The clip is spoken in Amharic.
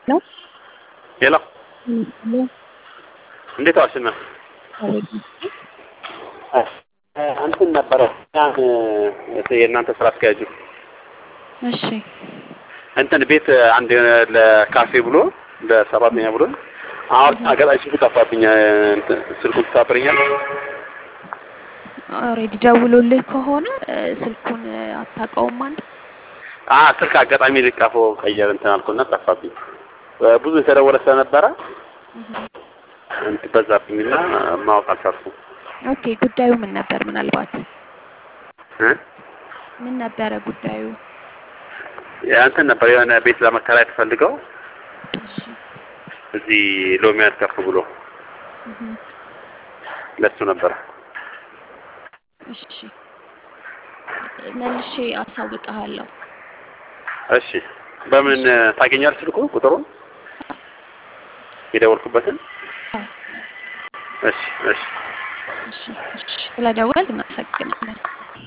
ነው። ሄሎ ሄሎ እንዴት ዋልሽ? ነው እንትን ነበረ ያን የእናንተ ስራ አስኪያጁ እሺ እንትን ቤት አንድ ለካፌ ብሎ ለሰራተኛ ብሎ አሁን አጋጣሚ ስልኩ ጠፋብኝ። እንትን ስልኩን ትሳፍረኛል? ኦልሬዲ ደውሎልህ ከሆነ እ፣ ስልኩን እ፣ አታውቀውም አንተ? አ ስልክ አጋጣሚ ልቀፎ ቀየር እንትን አልኩና ጠፋብኝ። ብዙ የተደወለ ስለነበረ እንትን በዛብኝና ማወቅ አልቻልኩም። ኦኬ ጉዳዩ ምን ነበር? ምናልባት እ ምን ነበረ ጉዳዩ? ያ እንትን ነበር የሆነ ቤት ለመከራየት ፈልገው እሺ እዚህ ሎሚያድ ከፍ ብሎ እህ፣ ለሱ ነበረ። እሺ መልሼ አሳውቅሃለሁ። እሺ በምን ታገኛለህ? ስልኩ ቁጥሩን የደወልኩበትን? አዎ፣ እሺ እሺ እሺ እሺ ስለደወል እናመሰግናለን።